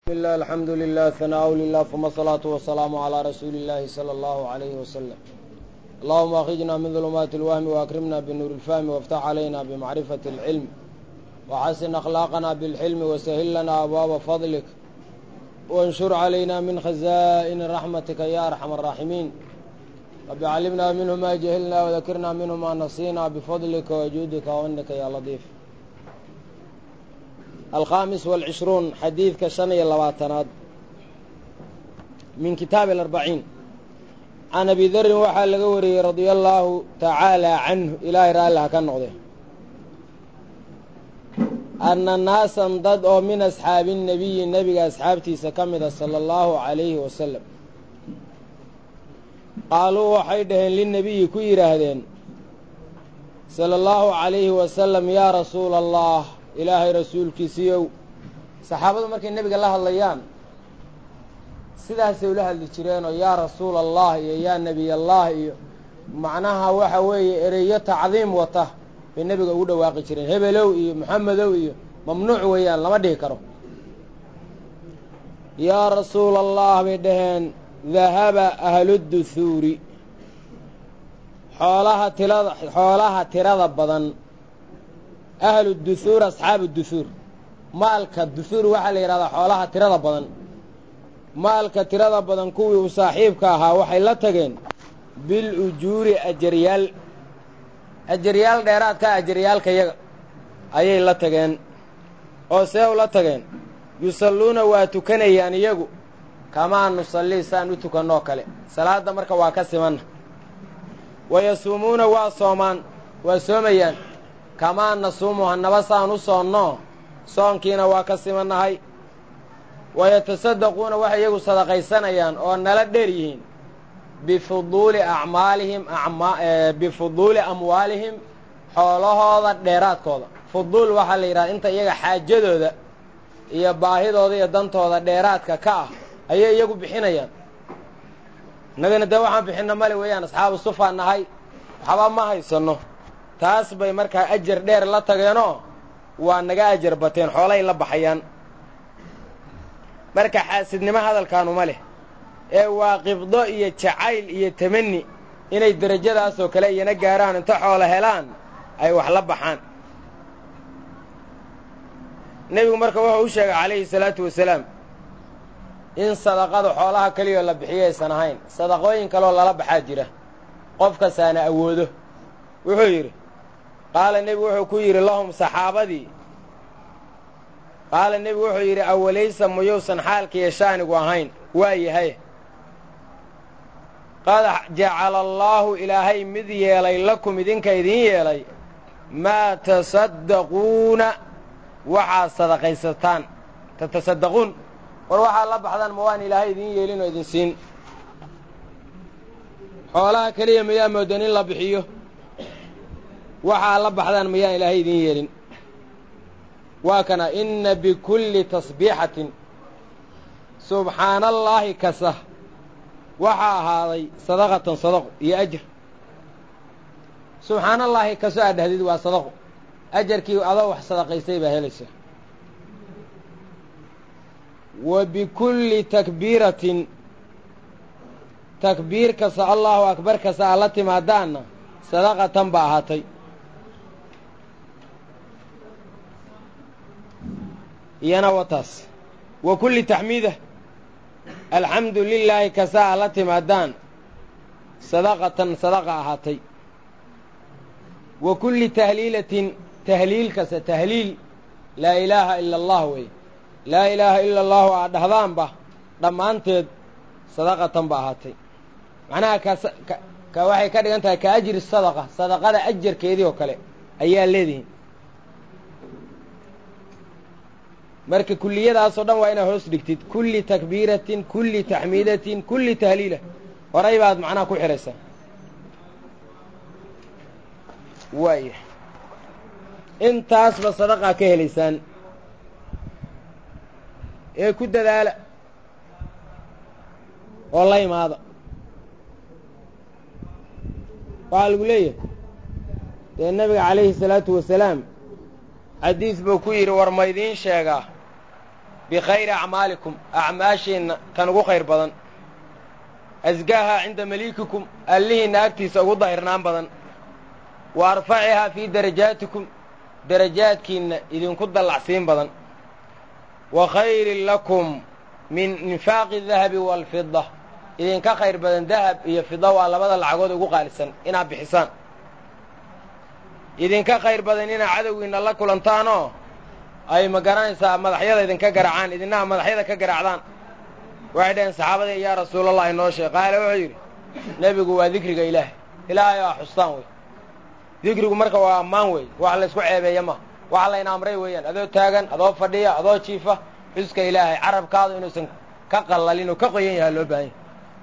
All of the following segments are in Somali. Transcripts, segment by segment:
بسم الله الحمد لله ثناء لله ثم الصلاة والسلام على رسول الله صلى الله عليه وسلم اللهم أخرجنا من ظلمات الوهم وأكرمنا بنور الفهم وافتح علينا بمعرفة العلم وحسن أخلاقنا بالحلم وسهل لنا أبواب فضلك وانشر علينا من خزائن رحمتك يا أرحم الراحمين رب علمنا منه ما جهلنا وذكرنا منه ما نسينا بفضلك وجودك وأنك يا لطيف الخامس والعشرون حديث كشني اللواتناد من كتاب الأربعين عن أبي ذر وحا لقوري رضي الله تعالى عنه إلهي رأى كان نقضي أن الناس ضد أو من أصحاب النبي النبي أصحابتي سكمد صلى الله عليه وسلم قالوا وحيدهن للنبي كيرهدين صلى الله عليه وسلم يا رسول الله ilaahay rasuulkiisiiyow saxaabadu markay nebiga la hadlayaan sidaasay ula hadli jireenoo yaa rasuula allah iyo yaa nebiy allah iyo macnaha waxa weeye ereyo tacdiim wata bay nebiga ugu dhawaaqi jireen hebelow iyo moxamedow iyo mamnuuc weeyaan lama dhihi karo yaa rasuula allah bay dhaheen dahaba ahluduhuuri xoolaha tirada xoolaha tirada badan ahlu duhuur asxaabu duhuur maalka duhuur waxaa la yidhahdaa xoolaha tirada badan maalka tirada badan kuwii uu saaxiibka ahaa waxay la tageen bil ujuuri ajaryaal ajaryaal dheeraadka ajaryaalka yaga ayay la tageen oo see u la tageen yusalluuna waa tukanayaan iyagu kamaa nusallii saan u tukannoo kale salaadda marka waa ka simanna wa yasuumuuna waa soomaan waa soomayaan kamaa nasuumu hannaba saan u soonnoo soonkiina waa ka simannahay wayatasaddaquuna waxay iyagu sadaqaysanayaan oo nala dheer yihiin bifuduuli acmaalihim bifuduuli amwaalihim xoolahooda dheeraadkooda fuduul waxaa la yidhahda inta iyaga xaajadooda iyo baahidooda iyo dantooda dheeraadka ka ah ayay iyagu bixinayaan innagana dee waxaan bixinna male weeyaan asxaabu sufaan nahay waxba ma haysanno taas bay markaa ajar dheer la tageenoo waa naga ajar bateen xoolay la baxayaan marka xaasidnimo hadalkaanuma leh ee waa qibdo iyo jacayl iyo tamanni inay derajadaasoo kale iyana gaaraan inta xoolo helaan ay wax la baxaan nebigu marka wuxuu u sheegay calayhi salaatu wasalaam in sadaqada xoolaha keliyoo la bixiyo aysan ahayn sadaqooyin kaleoo lala baxaa jira qof kastaana awoodo wuxuu yidhi qaala nebigu wuxuu ku yidhi lahum saxaabadii qaala nebigu wuxuu yidhi awalaysa muyuusan xaalkiiyo shaanigu ahayn waa yahay qad jacala allaahu ilaahay mid yeelay lakum idinka idiin yeelay maa tasaddaquuna waxaad sadaqaysataan tatasaddaquun war waxaad la baxdaan ma waan ilaahay idiin yeelin oo idin siin xoolaha keliya mayaa moodan in la bixiyo waxaa la baxdaan mayaan ilaahay idiin yeelin waa kana inna bikulli tasbiixatin subxaana allaahi kasa waxaa ahaaday sadaqatan sadaqo iyo ajar subxaana allaahi kaso aad dhahdid waa sadaqo ajarkii adoo wax sadaqaystay baa helaysa wa bikulli takbiiratin takbiir kasta allaahu akbar kasta aad la timaadaanna sadaqatan ba ahaatay iyana wataas wa kulli taxmiida alxamdu lilaahi kasaa a la timaadaan sadaqatan sadaqa ahaatay wa kulli tahliilatin tahliil kasta tahliil laa ilaaha ila allah wey laa ilaaha ila allahu aad dhahdaanba dhammaanteed sadaqatan ba ahaatay macnaha ka waxay ka dhigan tahay ka ajri sadaqa sadaqada ajarkeedii oo kale ayaa leedihin marka kulliyadaasoo dhan waa inaad hoos dhigtid kulli takbiiratin kulli taxmiidatin kulli tahliila horay baad macnaha ku xidhaysaa waaya intaasba sadaqaa ka helaysaan ee ku dadaala oo la imaada waxaa lagu leeyahay dee nabiga calayhi salaatu wasalaam xadiis buu ku yidhi war ma idiin sheegaa bikhayri acmaalikum acmaashiinna kan ugu khayr badan asgaaha cinda maliikikum allihiinna agtiisa ugu dahirnaan badan wa arfacihaa fii darajaatikum darajaadkiinna idinku dallacsiin badan wa khayrin lakum min infaaqi dahabi waalfida idinka khayr badan dahab iyo fida waa labada lacagood ugu qaalisan inaad bixisaan idinka khayr badan inaad cadowgiinna la kulantaanoo ay ma garanaysaa madaxyada idinka garaacaan idinaha madaxyada ka garaacdaan waxay dhaheen saxaabadii yaa rasuulallah inoo sheeg qaale wuxuu yidhi nebigu waa dikriga ilaahay ilaahay aa xustaan wey dikrigu marka waa ammaan wey wax laysku ceebeeya ma wax layna amray weeyaan adoo taagan adoo fadhiya adoo jiifa xuska ilaahay carabkaadu inuusan ka qallalin oo ka qoyan yaha loo baahan yahy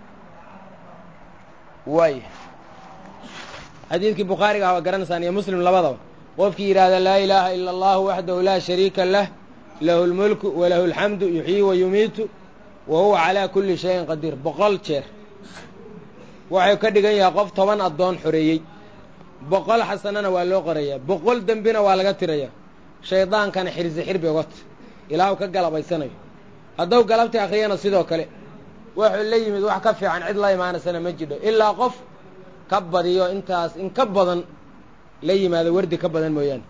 waaya xadiidkii bukhaariga ah waa garanaysaan iyo muslim labadaba qofkii yidhaahda laa ilaaha ila allahu waxdahu laa shariika lah lahu lmulku walahu alxamdu yuxyii wa yumiitu wa huwa calaa kulli shayin qadiir boqol jeer waxay ka dhigan yahay qof toban addoon xoreeyey boqol xasanana waa loo qorayaa boqol dembina waa laga tirayaa shaydaankana xirsi xirbi ogota ilaahu ka galabaysanayo hadduu galabtii akhriyana sidoo kale wuxuu la yimid wax ka fiican cid la imaanaysana ma jidho ilaa qof ka badiyo intaas in ka badan la yimaado wardi ka badan mooyaane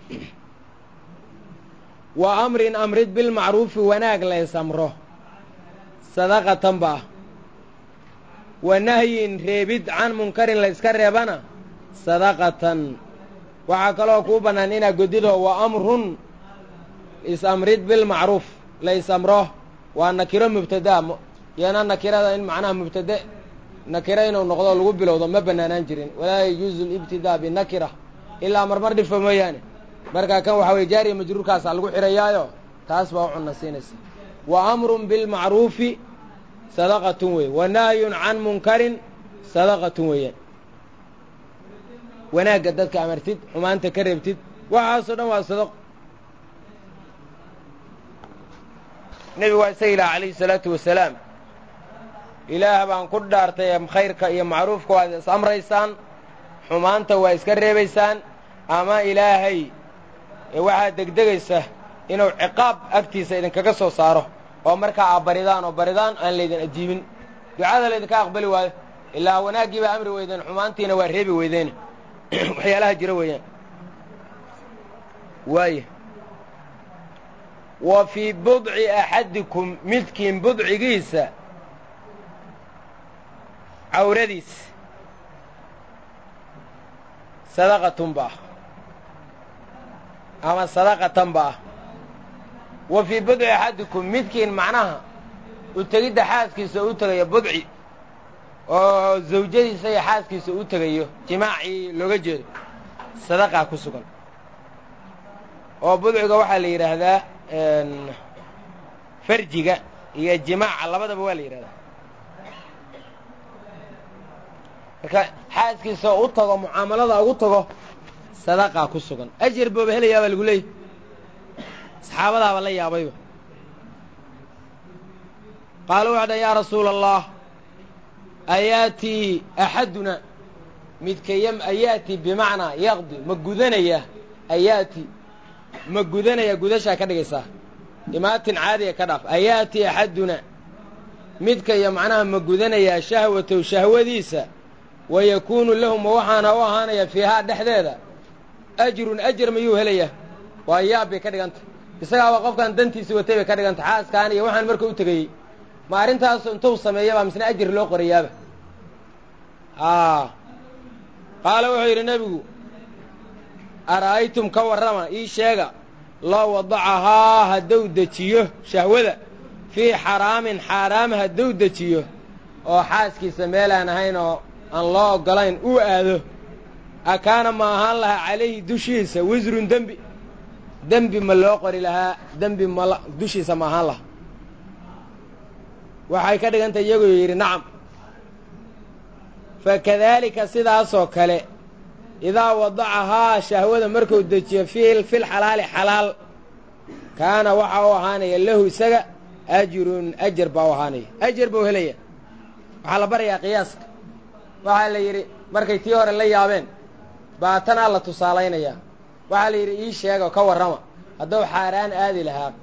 wa amrin amrid bilmacruufi wanaag laysamro sadaqatan ba ah wa nahyin reebid can munkarin layska reebana sadaqatan waxaa kaloo kuu bannaan inaad godido wa amrun is-amrid bilmacruuf la is-amro waa nakiro mubtadaa yana nakirada in macnaha mubtade nakiro inuu noqdo lagu bilowdo ma bannaanaan jirin walaa yajuuzu libtidaa binakira ilaa marmar dhifo mooyaane markaa kan waxaa weye jaariya majruurkaasaa lagu xihayaayo taas baa u cunna siinaysa wa amrun bilmacruufi sadaqatun wey wa nahyun can munkarin sadaqatun weeyaan wanaagga dadka amartid xumaanta ka reebtid waxaasoo dhan waa sadaqo nebigu waa isaga ilaah calayhi salaatu wasalaam ilaah baan ku dhaartay khayrka iyo macruufka waad is amraysaan xumaanta waa iska reebaysaan ama ilaahay waxaad degdegaysa inuu ciqaab agtiisa idinkaga soo saaro oo markaa aa baridaan oo baridaan aan laydin ajiibin ducada laydinka aqbali waayo ilaa wanaaggii baa amri weydeen xumaantiina waa reebi weydeen waxyaalaha jira weeyaan waaya wa fii budci axadikum midkiin budcigiisa cawradiis sadaqatun ba ah ama sadaqatan ba ah wa fii budci axadikum midkiin macnaha u tegidda xaaskiisa u tegayo budci oo zawjadiisa iyo xaaskiisa u tegayo jimaacii looga jeedo sadaqaa ku sugan oo budciga waxaa la yidhaahdaa farjiga iyo jimaaca labadaba waa la yidhahdaa marka xaaskiisa u tago mucaamalada ugu tago sadaqaa ku sugan ajar booba helayaa baa lagu leeyay saxaabadaaba la yaabayba qaaluu waxay dhan yaa rasuula allah ayaatii axaduna midkayam ayaatii bimacnaa yaqdi ma gudanaya ayaatii ma gudanaya gudashaa ka dhigaysaa imaatin caadiga ka dhaaf ayaatii axaduna midkaya macnaha ma gudanayaa shahwatow shahwadiisa wa yakuunu lahu ma waxaana u ahaanaya fiihaa dhexdeeda ajrun ajar mayuu helayaa waa yaab bay ka dhiganta isagaaba qofkan dantiisi watay bay ka dhiganta xaaskaan iyo waxaan marka u tegayey ma arrintaasu intuu sameeyabaa misna ajir loo qorayaaba qaala wuxuu yidhi nebigu ara'aytum ka warrama ii sheega loo wadacahaa hadduu dejiyo shahwada fii xaraamin xaaraam hadduu dejiyo oo xaaskiisa meelaan ahayn oo aan loo oggolayn uu aado akaana ma ahaan lahaa calayhi dushiisa wisrun dembi dembi ma loo qori lahaa dembi mal dushiisa ma ahaan lahaa waxay ka dhigantay iyagoo yidhi nacam fakadaalika sidaasoo kale idaa wadacahaa shahwada markuu dejiyo fi fil xalaali xalaal kaana waxaa u ahaanaya lahu isaga ajrun ajar baa u ahaanaya ajar buu helaya waxaa la barayaa qiyaaska waxaa la yidhi markay tii hore la yaabeen baa tanaa la tusaalaynayaa waxaa la yidhi ii sheega ka warrama hadduu xaaraan aadi lahaa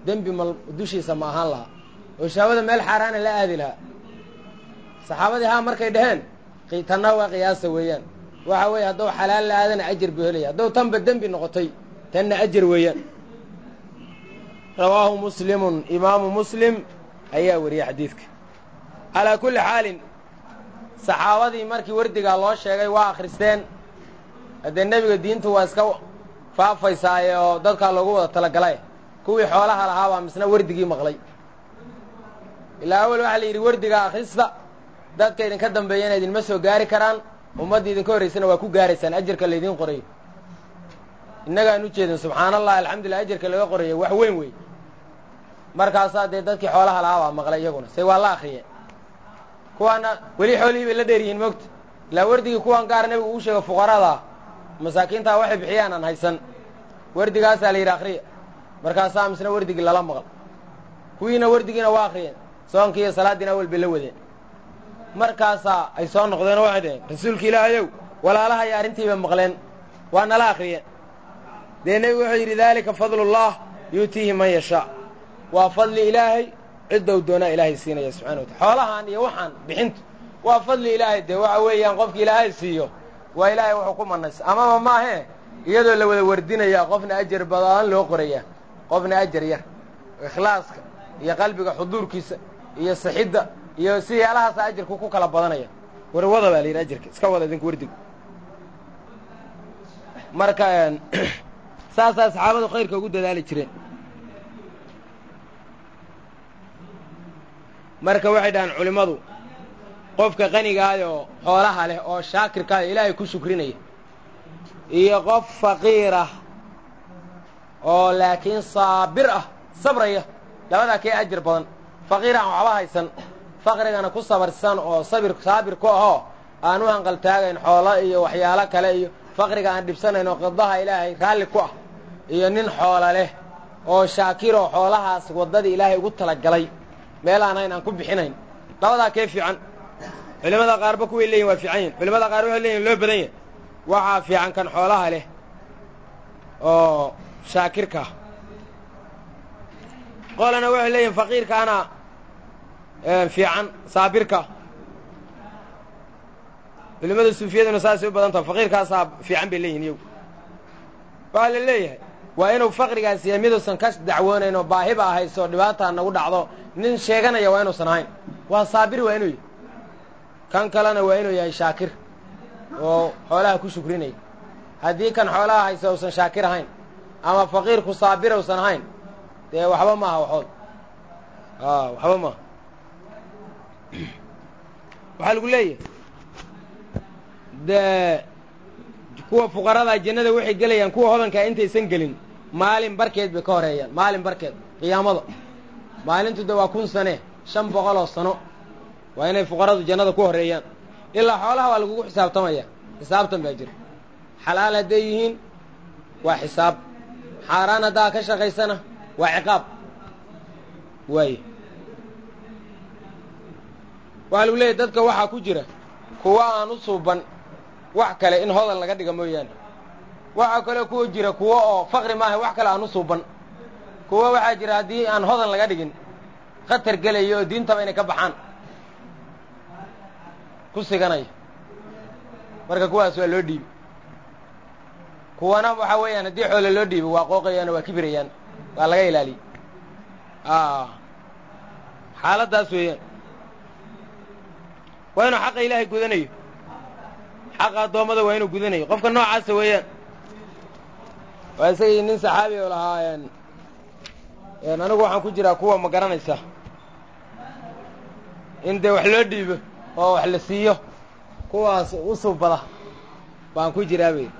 dembi mal dushiisa ma ahaan lahaa oo shahwada meel xaaraana la aadi lahaa saxaabadii haa markay dhaheen tanna waa qiyaasa weeyaan waxa weeye hadduu xalaal la aadana ajar buu helaya hadduu tanba dembi noqotay tanna ajar weeyaan rawaahu muslimun imaamu muslim ayaa wariyey xadiidka calaa kulli xaalin saxaabadii markii wardigaa loo sheegay waa akhristeen haddee nebiga diintu waa iska faafaysaaye oo dadkaa loogu wada talagalay kuwii xoolaha lahaa baa misna wardigii maqlay ilaa awel waxaa la yidhi wardigaa akhrista dadka idinka dambeeyana idinma soo gaari karaan ummadda idinka horraysana waa ku gaaraysaan ajarka laydiin qorayo innagaan u jeedin subxaana allah alxamdulillah ajarka laga qorayo wax weyn wey markaasaa dee dadkii xoolaha lahaa baa maqlay iyaguna say waa la akriyeen kuwaana weli xoolihii bay la dheer yihiin mogta ilaa wardigii kuwan gaar nebigu uu sheego fuqaradaa masaakiintaa waxay bixiyaan aan haysan wardigaasaa la yidhi akriya markaasaa misna wardigii lala maqal kuwiina wardigiina waa akriyeen soonkii iyo salaaddiina awel bay la wadeen markaasaa ay soo noqdeen oo waxay dhaheen rasuulka ilaahayow walaalaha iyo arrintiiba maqleen waa nala akriyeen dee nebigu wuxuu yidhi daalika fadlullah yuutiihi man yashaa waa fadli ilaahay ciddou doonaa ilaahay siinaya subxana watala xoolahan iyo waxaan bixintu waa fadli ilaahay dee waxa weeyaan qofki ilaahay siiyo waa ilaahay wuxuu ku manaysa amaba maahee iyadoo la wada wardinayaa qofna ajar badan loo qorayaa qofna ajar yar ikhlaaska iyo qalbiga xuduurkiisa iyo sixidda iyo siyaalahaasa ajarku ku kala badanaya warwada baa la yidhi ajarka iska wada idinku wardiga marka saasaa saxaabadu khayrka ugu dadaali jireen marka waxay dhahaan culimmadu qofka qanigaayoo xoolaha leh oo shaakirkaayo ilaahay ku shukrinaya iyo qof faqiir ah oo laakiin saabir ah sabraya labadaa kee ajar badan faqiir aan waxba haysan faqrigana ku sabarsan oo sabir saabir ku ahoo aan u hanqaltaagayn xoolo iyo waxyaalo kale iyo faqriga aan dhibsanayn oo qadaha ilaahay raalli ku ah iyo nin xoola leh oo shaakiroo xoolahaas waddadii ilaahay ugu talagalay meel aan hayn aan ku bixinayn labadaa kee fiican culimmada qaarba kuway leeyihin waa fiican yihin culimada qaar waxay leeyihin loo badan yahy waxaa fiican kan xoolaha leh oo shaakirka ah qolana waxay leeyihin faqiirkaana fiican saabirka culimmada suufiyaduna saasay u badan taha faqiirkaasaa fiican bay leeyihin iyagu waxaa la leeyahay waa inuu faqrigaas yahay miduusan ka dacwoonayn oo baahiba ahayso dhibaataa nagu dhacdo nin sheeganaya waa inuusan ahayn waa saabir waa inuu yahy kan kalena waa inuu yahay shaakir oo xoolaha ku shukrinaya haddii kan xoolaha haysa uusan shaakir ahayn ama faqiirku saabir uusan ahayn dee waxba maaha waxood waxba maaha waxaa lagu leeyahay dee kuwa fuqaradaa jannada waxay gelayaan kuwa hodankaa intaysan gelin maalin barkeed bay ka horeeyaan maalin barkeed qiyaamada maalintu de waa kun sane shan boqoloo sano waa inay fuqaradu jannada ku horeeyaan ilaa xoolaha waa lagugu xisaabtamaya xisaabtan baa jira xalaal hadday yihiin waa xisaab xaaraan haddaa ka shaqaysana waa ciqaab waaye waxaa lagu leeyahy dadka waxaa ku jira kuwa aan u suuban wax kale in hodan laga dhiga mooyaane waxaa kaloo kuwa jira kuwo oo faqri maaha wax kale aan u suuban kuwo waxaa jira haddii aan hodan laga dhigin khatar gelaya oo diintaba inay ka baxaan ku siganaya marka kuwaas waa loo dhiibi kuwana waxaa weeyaan haddii xoole loo dhiibo waa qooqayaan oo waa kibirayaan waa laga ilaaliyey xaaladdaas weeyaan waa inuu xaqa ilaahay gudanayo xaqa addoommada waa inuu gudanayo qofka noocaasa weeyaan waa isagii nin saxaabi oo lahaa anigu waxaan ku jiraa kuwa ma garanaysa in dee wax loo dhiibo oo wax la siiyo kuwaas u suubada baan ku jiraa bay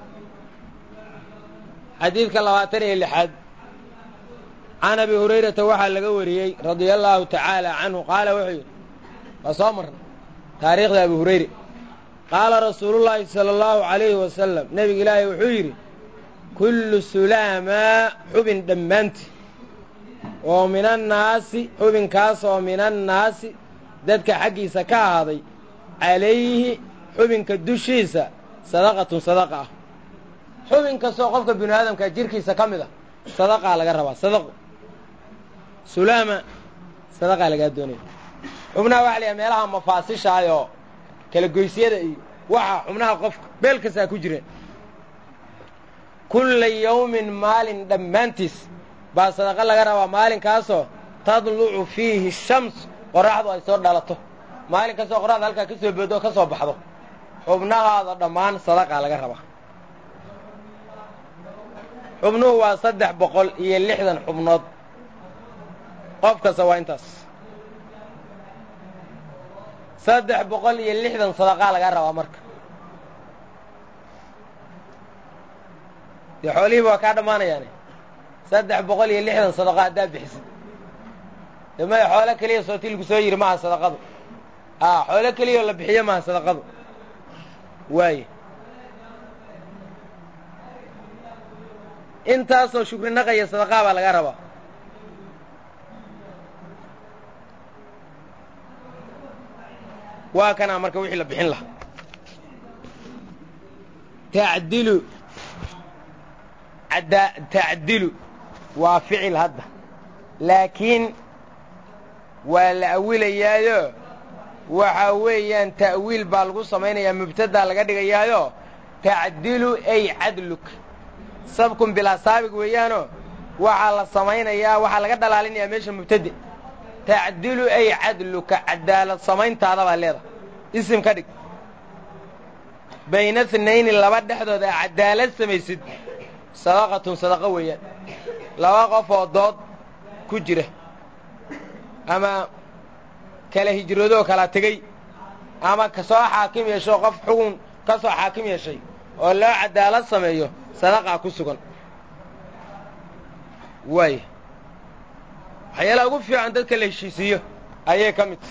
xadiidka labaatan iyo lixaad can abi hurayrata waxaa laga wariyey radia allaahu tacaala canhu qaala wuxuu yidhi waa soo marna taariikhda abi hurayre qaala rasuulullaahi sala allahu calayhi wasalam nebiga ilaahay wuxuu yidhi kullu sulaamaa xubin dhammaanti oo minannaasi xubinkaas oo minannaasi dadka xaggiisa ka ahaaday calayhi xubinka dushiisa sadaqatun sadaqa ah xubin kastoo qofka binu aadamka jirkiisa ka mid a sadaqaa laga rabaa sadaqo sulaama sadaqaa lagaa doonaya xubnaha waxa la yahay meelaha mafaasishaayoo kala goysyada iyo waxa xubnaha qofka beel kastaa ku jireen kulla yawmin maalin dhammaantiis baa sadaqa laga rabaa maalinkaasoo tadlucu fiihi shams qorraxdu ay soo dhalato maalin kastoo qorraxda halkaa ka soo boodo oo ka soo baxdo xubnahaada dhammaan sadaqaa laga rabaa xubnuhu waa saddex boqol iyo lixdan xubnood qof kasta waa intaas saddex boqol iyo lixdan sadaqaa laga rabaa marka dee xoolihiiba waa kaa dhammaanayaane saddex boqol iyo lixdan sadaqa haddaad bixisid de maya xoolo keliya sooti lagu soo yidhi maaha sadaqadu a xoolo keliyaoo la bixiyo maaha sadaqadu waaye intaasoo shukri naqaya sadaqaa baa laga rabaa waa kanaa marka wixii la bixin lahaa tacdilu ada tacdilu waa ficil hadda laakiin waa la awilayaayo waxa weeyaan ta'wiil baa lagu samaynayaa mubtadaa laga dhigayaayo tacdilu ay cadluk sabkun bilaa saabig weeyaanoo waxaa la samaynayaa waxaa laga dhalaalinayaa meesha mubtade tacdilu ay cadluka cadaalad samayntaada baa leedahay isim ka dhig bayna thnayni laba dhexdood a cadaalad samaysid sadaqatun sadaqo weeyaan laba qof oo dood ku jira ama kala hijroodoo kala tegey ama kasoo xaakim yeesho qof xugun ka soo xaakim yeeshay oo loo cadaalad sameeyo sadaqaa ku sugan waaya waxyaalaha ugu fiican dadka la heshiisiiyo ayay ka mid tahay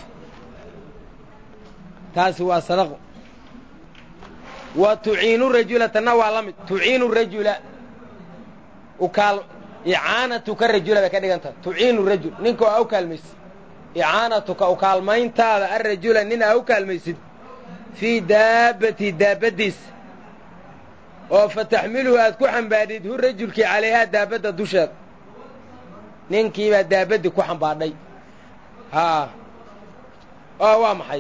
taasi waa sadaqo wa tuciinu rajula tanna waa la mid tuciinu rajula ukaal icaanatuka rajula bay ka dhigan tahay tuciinu rajul ninka oo a u kaalmaysid icaanatuka ukaalmayntaada arajula nin aa u kaalmaysid fii daabbati daabbaddiisa oo fa taxmiluhu aad ku xambaadhid hu rajulkii calayhaa daabadda dusheeda ninkiibaa daabaddii ku xambaadhay haa oo waa maxay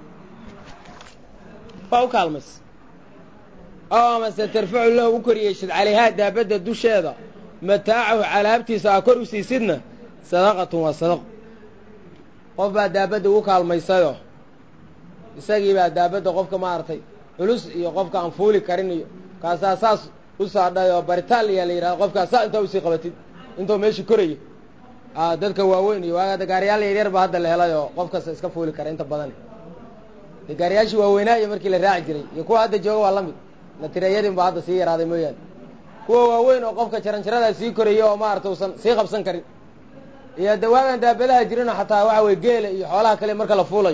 waa u kaalmaysa oo amase tarfacu lahu u kor yeeshid calayhaa daabadda dusheeda mataacahu calaabtiisa aa kor u siisidna sadaqatun waa sadaqo qof baa daabadda ugu kaalmaysayoo isagii baa daabadda qofka maaragtay culus iyo qofka aan fuuli karin iyo kaasaa saas u saadhay oo baritaan ayaa la yidhahda qofkaas saa intaa usii qabatid intuu meesha korayo a dadka waaweyn iyo waa gaariyaal yaryar ba hadda la helay oo qof kasta iska fuuli kara inta badan de gaariyaashii waaweynaayo markii la raaci jiray iyo kuwa hadda jooga waa la mid la tirayadin ba hadda sii yaraaday mooyaane kuwa waaweyn oo qofka jaranjaradaa sii koraya oo maarata usan sii qabsan karin iyo dawaagan daabadaha jirinoo xataa waxa weye geela iyo xoolaha kale marka la fuulayo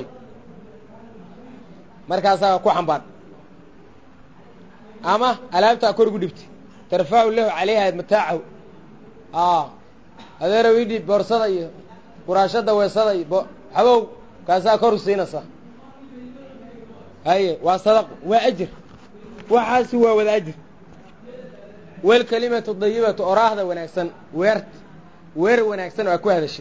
markaasaa ku xambaan ama alaabtaa kor ugu dhibti tarfacu lahu calayha mataacahu a adeerow idhiib boorsada iyo buraashada weesada iyo bo xabow kaasaa kor u siinaysa haye waa sadaqo waa ajir waxaasi waa wada ajir welkelimatu dayibatu oraahda wanaagsan weert weer wanaagsan oo aa ku hadashid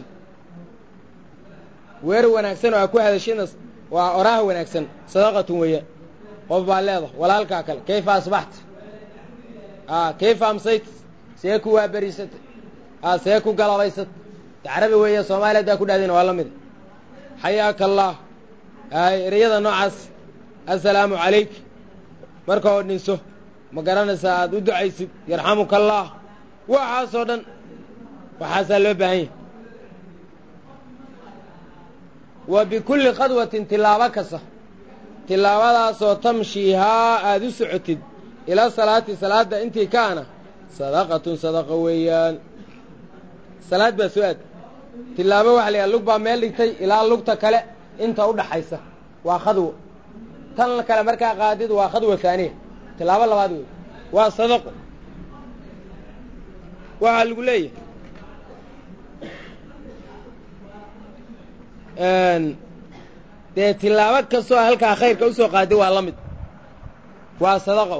weer wanaagsan oo aa ku hadashidna waa oraah wanaagsan sadaqatun weeyaan qof baa leedahay walaalkaa kale kayfa asbaxta a kayfa amsayt see ku waaberiisatay a see ku galabaysat carabi weeya soomaaliya haddaa ku dhahdayna waa la mida xayaaka allah ay ereyada noocaas assalaamu calayk marka oo dhinso ma garanaysaa aada u ducaysid yarxamuka allah waxaasoo dhan waxaasaa loo baahan yahay wa bikulli khadwatin tilaabo kasta tilaabadaasoo tamshiihaa aada u socotid ilaa salaati salaadda intii kaana sadaqatun sadaqa weeyaan salaad baa soo aad tilaabo waxa la yidhaha lug baa meel dhigtay ilaa lugta kale inta u dhaxaysa waa khadwo tan kale markaa qaadid waa khadwa haaniya tilaabo labaad wey waa sadaqo waxaa lagu leeyahay dee tilaabo kastoo halkaa khayrka usoo qaaday waa la mid waa sadaqo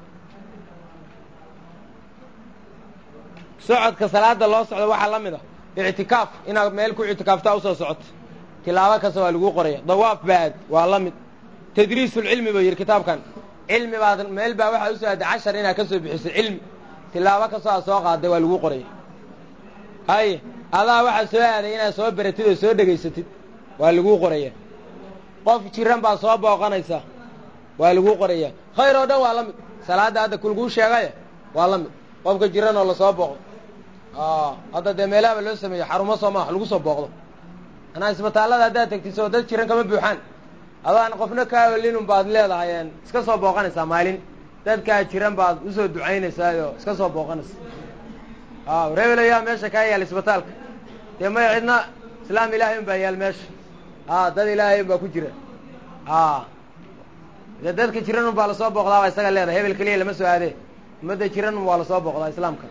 socodka salaada loo socdo waxaa la mid a ictikaaf inaad meel ku ictikaaftaa usoo socoto tilaabo kasta waa laguu qoraya dawaaf baad waa la mid tadriisulcilmi buu yidhi kitaabkan cilmi baad meel baa waxaa usoo aaday cashar inaad ka soo bixiso cilmi tilaabo kastoo aad soo qaaday waa laguu qoraya haye adaa waxaa soo aaday inaad soo baratid oo soo dhegaysatid waa laguu qoraya qof jiran baad soo booqanaysaa waa laguu qoraya khayr oo dhan waa la mid salaadda hadda kulguu sheegaya waa la mid qofka jiran oo lasoo booqdo hadda dee meelaaba loo sameeyo xarumo soo maa wax lagu soo booqdo anaa isbitaallada haddaad tegtiso dad jiran kama buuxaan adaan qofna kaa olinun baad leedahay iska soo booqanaysaa maalin dadkaa jiran baad usoo ducaynaysaayoo iska soo booqanaysa rebel ayaa meesha kaa yaal isbitaalka dee maya cidna islaam ilaahay un baa yaal meesha a dad ilaahay un baa ku jira a de dadka jiran un baa lasoo booqdaa baa isaga leedahay hebel keliya lama soo aadee ummadda jiran un waa lasoo booqdaa islaamka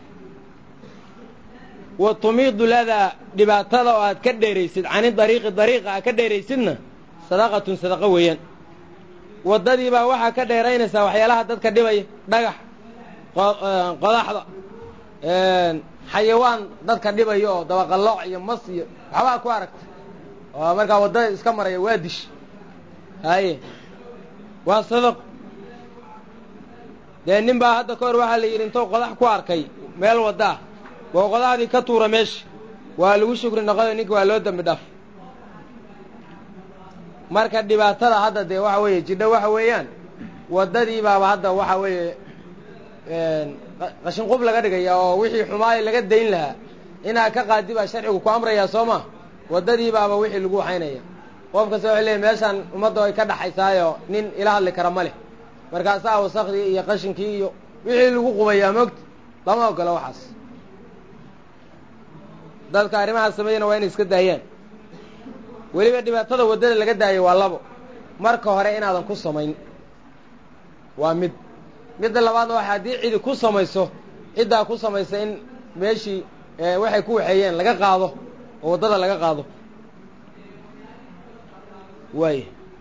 wa tumiidu ladaa dhibaatada oo aad ka dheeraysid cani dariiqi dariiqa aad ka dheeraysidna sadaqatun sadaqo weeyaan waddadii baa waxaa ka dheeraynaysaa waxyaalaha dadka dhibaya dhagax qodaxda xayawaan dadka dhibaya oo dabaqallooc iyo mas iyo waxbaa ku aragta oo markaa waddada iska maraya waa dish haye waa sadaqo dee nin baa hadda ka hor waxaa la yidhi intuu qodax ku arkay meel wadda ah boo qodaxdii ka tuura meesha waa lagu shukri noqoyo ninka waa loo dembi dhaaf marka dhibaatada hadda dee waxa weeye jidho waxa weeyaan waddadii baaba hadda waxa weeye qashin qub laga dhigaya oo wixii xumaayo laga dayn lahaa inaad ka qaadi baa sharcigu ku amrayaa soo ma waddadii baaba wixii lagu haynaya qof kasta waxay leeyahy meeshaan ummadda ay ka dhaxaysaayo nin ila hadli kara ma leh markaasaa wasakdii iyo qashinkii iyo wixii lagu qubayaa moogta lama ogola waxaas dadka arrimahaas sameeyana waa inay iska daayaan weliba dhibaatada waddada laga daayo waa labo marka hore inaadan ku samayn waa mid midda labaadna waxa haddii cidi ku samayso ciddaa ku samaysa in meeshii waxay ku waxeeyeen laga qaado oo waddada laga qaado waay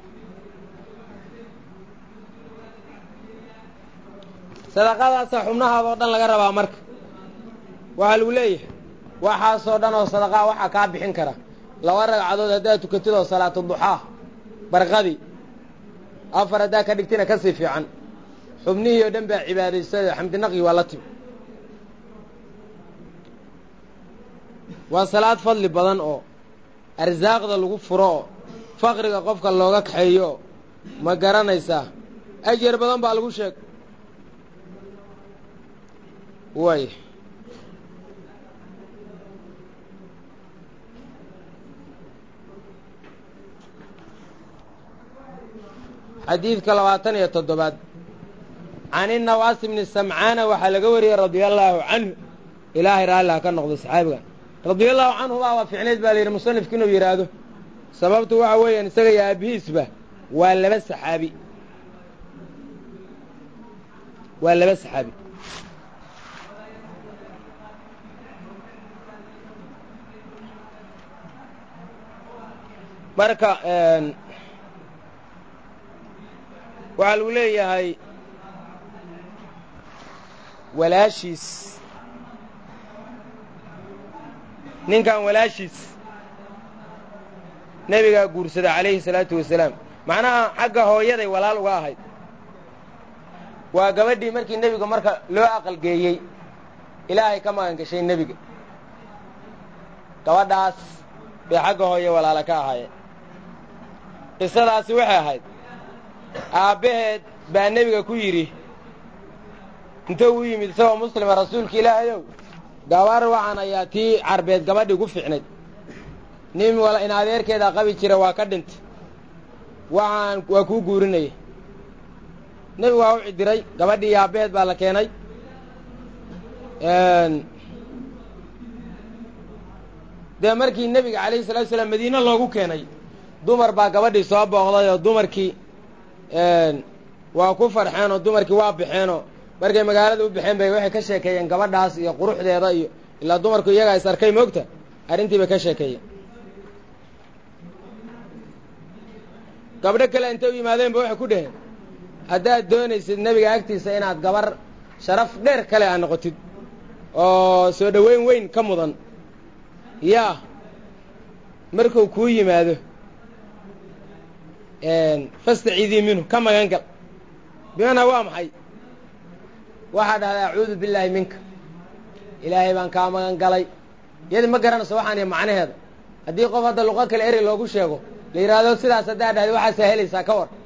sadaqadaasa xubnahaada oo dhan laga rabaa marka waxaa lagu leeyahay waxaasoo dhan oo sadaqaa waxaa kaa bixin kara laba ragcadood haddaad tukatid oo salaatu duxaa barqadii afar haddaa ka dhigtina ka sii fiican xubnihii oo dhan baa cibaadaystay xamdinaqi waa la timi waa salaad fadli badan oo arsaaqda lagu furo oo faqriga qofka looga kaxeeyo oo ma garanaysaa ajar badan baa lagu sheeg way xadiidka labaatan iyo toddobaad can inawaas bni samcaana waxaa laga wariyey radia allaahu canhu ilaahay raalliha ka noqdo saxaabigan radia allahu canhu baa waa ficnayd baa la yidhi musanifku inuu yidhaahdo sababtu waxa weeyaan isaga iyo aabihiisba waa laba saxaabi waa laba saxaabi marka waxaa lagu leeyahay walaashiis ninkan walaashiis nebigaa guursada calayhi salaatu wasalaam macnaha xagga hooyaday walaal uga ahayd waa gabadhii markii nebiga marka loo aqalgeeyey ilaahay ka magan gashay nebiga gabadhaas bay xagga hooye walaala ka ahaayeen qisadaasi waxay ahayd aabbaheed baa nebiga ku yidhi intuu u yimid isagoo muslima rasuulka ilaahayow gabar waxaan ayaa tii carbeed gabadhii gu fiicnayd nin wala in adeerkeeda qabi jira waa ka dhintay waxaan waa kuu guurinaya nebigu waa u cidiray gabadhii iyo aabbaheed baa la keenay dee markii nebiga calayhi salatu salaam madiine loogu keenay dumar baa gabadhii soo booqday oo dumarkii waa ku farxeen oo dumarkii waa baxeenoo markay magaalada u baxeen bay waxay ka sheekeeyeen gabadhaas iyo quruxdeeda iyo ilaa dumarku iyagaa is arkay moogta arrintii bay ka sheekeeyeen gabdho kale intay u yimaadeenba waxay ku dheheen haddaad doonaysid nebiga agtiisa inaad gabar sharaf dheer kale aa noqotid oo soo dhoweyn weyn ka mudan yaa markuu kuu yimaado fastaciidii minhu ka magan gal bimanaa waa maxay waxaa dhahdaa acuudu billaahi minka ilaahay baan kaa magan galay iyadi ma garanayso waxaan iyo macnaheeda haddii qof hadda luqo kale eri loogu sheego la yidhaahdo sidaas haddaa dhahda waxaasaa helaysaa ka war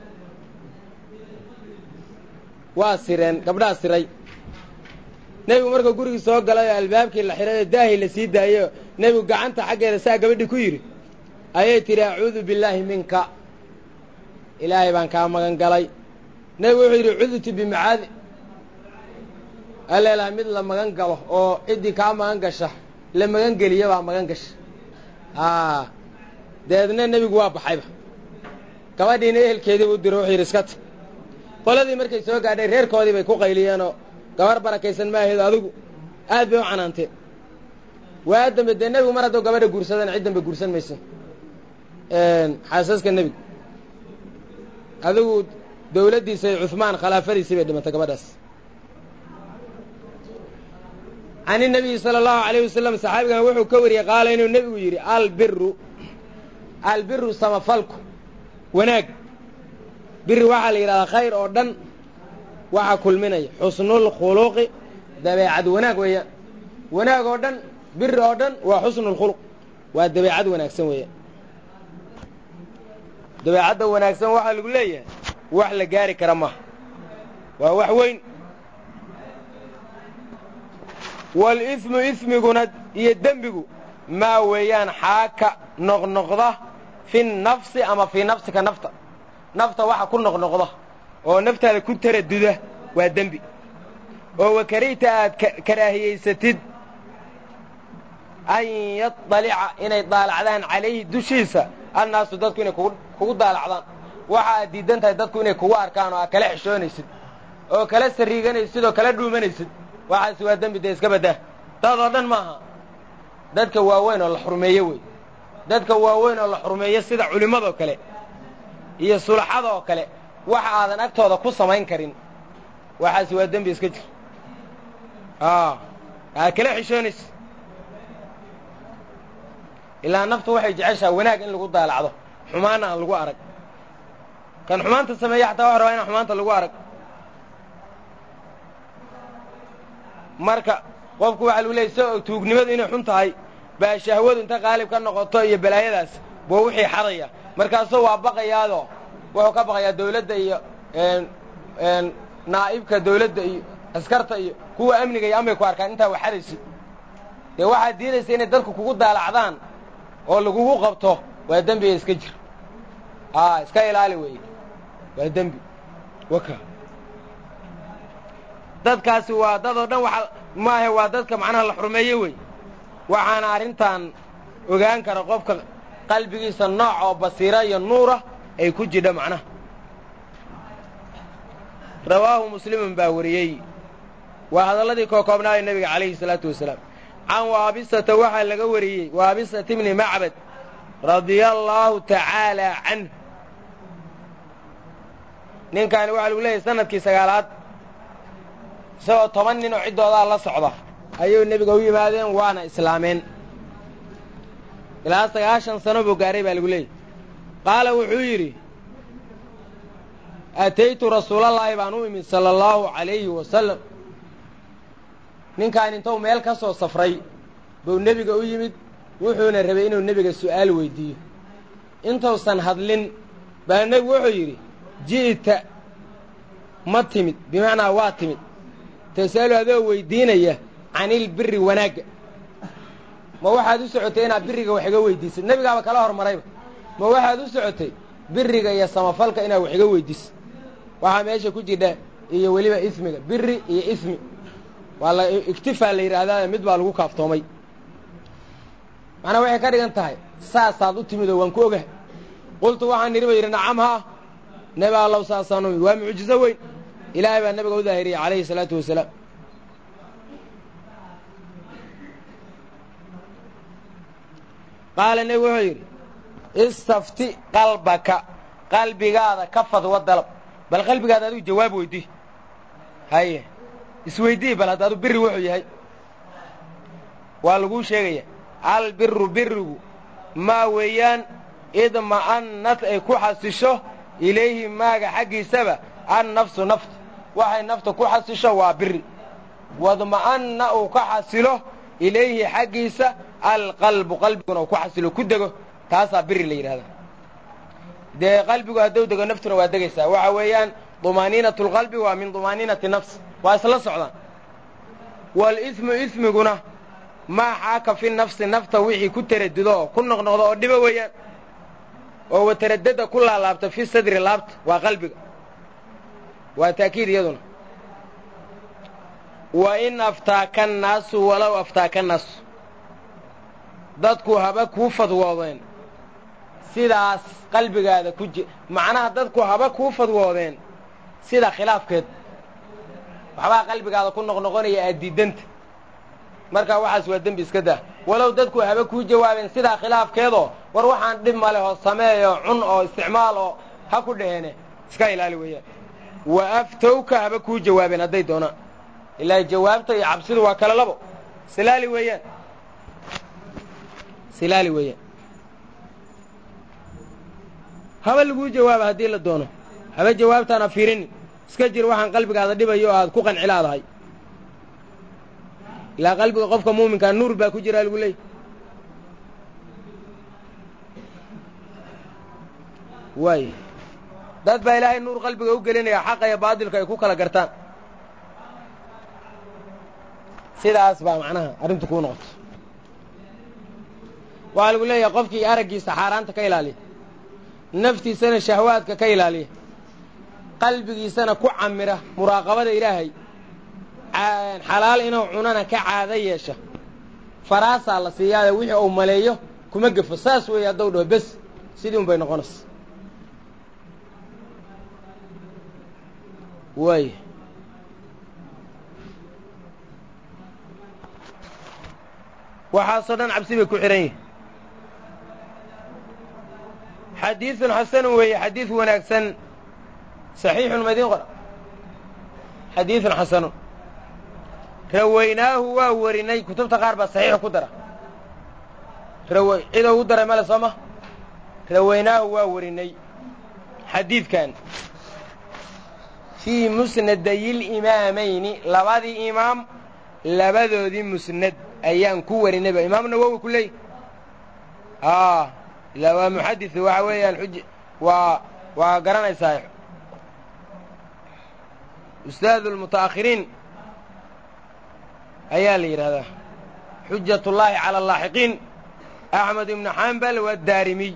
waa sireen gabdhaa siray nebigu markuu gurigii soo galay oo albaabkii la xidhay oo daahii la sii daayey oo nebigu gacanta xaggeeda saa gabadhii ku yidhi ayay tidhi acuudu billaahi minka ilaahay baan kaa magan galay nebigu wuxuu yidhi cudtu bimacaadi aleelaha mid la magan galo oo ciddii kaa magan gasha la magan geliya baa magan gasha a dabeedna nebigu waa baxayba gabadhiina ehelkeediibu u diro wuxuu yidhi iska ta qoladii markay soo gaadhay reerkoodii bay ku qayliyeenoo gabar barakaysan maaheed adigu aad bay u canaanteen waa dambe dee nebigu mar hadduu gabadha guursadana cid dambe guursan mayso xaasaska nebigu adigu dawladdiisa cuhmaan khilaafadiisii bay dhimatay gabadhaas can inabiyi sala allahu alayh wasalam saxaabigan wuxuu ka wariyey qaala inuu nebigu yidhi albiru albiru samafalku wanaag biri waxaa la yidhahdaa khayr oo dhan waxaa kulminaya xusnulkhuluqi dabeecad wanaag weeyaan wanaag oo dhan biri oo dhan waa xusnulkhuluq waa dabeecad wanaagsan weeyaan dabeecadda wanaagsan waxaa lagu leeyahay wax la gaari kara maaha waa wax weyn walismu ismiguna iyo dembigu maa weeyaan xaaka noqnoqda fi nafsi ama fii nafsika nafta nafta waxa ku noqnoqda oo naftaada ku taraduda waa dembi oo wakarihta aad karaahiyaysatid an yaطalica inay daalacdaan calayhi dushiisa annaasu dadku inay kugu daalacdaan waxa aad diidan tahay dadku inay kugu arkaan oo aad kala xishoonaysid oo kala sariiganaysid oo kala dhuumanaysid waxaasi waa dembi dee iska baddaa dad oo dhan maaha dadka waaweyn oo la xurmeeyo wey dadka waaweyn oo la xurmeeyo sida culimmadoo kale iyo sulaxada oo kale waxa aadan agtooda ku samayn karin waxaasi waa dembi iska jir aad kala xishoonaysid ilaa naftu waxay jeceshaa wanaag in lagu daalacdo xumaana aan lagu arag kan xumaanta sameeya xataa waxa rabaa inaan xumaanta lagu arag marka qofku waxaa lagu leeyay so tuugnimadu inay xun tahay baa shahwadu inta qaalib ka noqoto iyo balaayadaas buu wixii xadaya markaasuu waa baqayaadoo wuxuu ka baqayaa dawladda iyo naa'ibka dawladda iyo askarta iyo kuwa amniga iyo amay ku arkaan intaa wax xadaysid dee waxaad diidaysa inay dadku kugu daalacdaan oo lagugu qabto waa dembiga iska jir a iska ilaali weeye waa dembi waka dadkaasi waa dad oo dhan waa maahe waa dadka macnaha la xurmeeye wey waxaana arrintan ogaan kara qofka qalbigiisa nooc oo basiira iyo nuura ay ku jidha macnaha rawaahu muslimun baa wariyey waa hadalladii kookoobnaaya nebiga calayhi salaatu wasalaam can waabisata waxaa laga wariyey waabisata bni macbad radia allaahu tacaala canh ninkaani waxaa lagu leeyahay sanadkii sagaalaad isagoo toban nin oo ciddoodaa la socda ayuu nebiga u yimaadeen waana islaameen ilaa sagaashan sano buu gaaray baa lagu leeyahy qaala wuxuu yidhi ataytu rasuulallaahi baan u imid sala allahu calayhi wasalam ninkaan intuu meel ka soo safray buu nebiga u yimid wuxuuna rabay inuu nebiga su'aal weydiiyo intuusan hadlin baa nebigu wuxuu yidhi ji'ta ma timid bimacnaa waa timid tas'alu adoo weydiinaya canilbiri wanaagga ma waxaad u socotay inaad biriga wax iga weydiisid nebigaaba kala hormarayba ma waxaad u socotay biriga iyo samafalka inaad wax iga weydiisid waxaa meesha ku jidha iyo weliba ismiga biri iyo ismi waa la iktifaa la yidhaahdaa mid baa lagu kaaftoomay macnaa waxay ka dhigan tahay saasaad u timid oo waan ku ogahay qultu waxaan nidhi ba yidhi nacam haa nebi allow saasaan u imid waa mucjizo weyn ilaahay baa nabiga u daahiriyey calayhi salaatu wasalaam qaala nebigu wuxuu yidhi istafti qalbaka qalbigaada ka fadwa dalab bal qalbigaada adigu jawaab weydii haye isweydii bal haddaadu biri wuxuu yahay waa laguu sheegaya albiru birigu maa weeyaan idma'annad ay ku xasisho ilayhi maaga xaggiisaba annafsu nafta waxay nafta ku xasisho waa biri wadma'anna uu ka xasilo ilayhi xaggiisa alqalbu qalbiguna uu ku xasilo ku dego taasaa biri la yidhahdaa dee qalbigu hadduu dego naftuna waa degaysaa waxa weeyaan dumaaniinatu lqalbi waa min dumaaniinati nafs waa isla socdaan walismu ismiguna maa xaaka fi nafsi nafta wixii ku taradudo oo ku noqnoqdo oo dhibo weeyaan oo wataradada ku laalaabta fi sadri laabta waa qalbiga waa taakiid iyaduna wa in aftaaka annaasu walow aftaaka annaasu dadku haba kuu fadwoodeen sidaas qalbigaada ku ji macnaha dadku haba kuu fadwoodeen sida khilaafkeed waxbaa qalbigaada ku noqnoqonaya aad diidanta markaa waxaas waa dembi iska dah walow dadku haba kuu jawaabeen sidaa khilaafkeedoo war waxaan dhib ma leh oo sameeyo cun oo isticmaal oo ha ku dhaheene iska ilaali weeyaan wa aftowka haba kuu jawaabeen hadday doonaan ilaa jawaabta iyo cabsidu waa kala labo silaali weeyaan silaali weeyaan haba laguu jawaaba haddii la doono haba jawaabtaana fiirinin iska jir waxaan qalbigaada dhibayo o aad ku qancilaadahay ilaa qalbiga qofka muuminkaa nuur baa ku jiraa lagu leeyay waay dad baa ilaahay nuur qalbiga u gelinaya xaqa iyo baadilka ay ku kala gartaan sidaas baa macnaha arrintu kuu noqoto waxaa lagu leeyahay qofkii araggiisa xaaraanta ka ilaaliya naftiisana shahwaadka ka ilaaliya qalbigiisana ku camira muraaqabada ilaahay xalaal inuu cunana ka caado yeesha faraasaa la siiyaayo wixii uu maleeyo kuma gefo saas weeye haddou dhaho bes sidii un bay noqonaysa waay waxaasoo dhan cabsi bay ku xidhan yihin xadiidun xasanun weeye xadiid wanaagsan saxiixun madiin qora xadiidun xasanun rawaynaahu waa warinay kutubta qaar baa saxiixa ku dara raw cidou u daray male sooma rawaynaahu waa warinay xadiidkan fii musnadayiliimaamayni labadii imaam labadoodii musnad ayaan ku warinayba imaam nawowi ku leey a ila waa muxadis waxa weeyaan xuj waa waa garanaysaa ustaadu lmuta'akhiriin ayaa la yidhahdaa xujat ullaahi cala alaaxiqiin axmed ibnu xambal wadaarimiy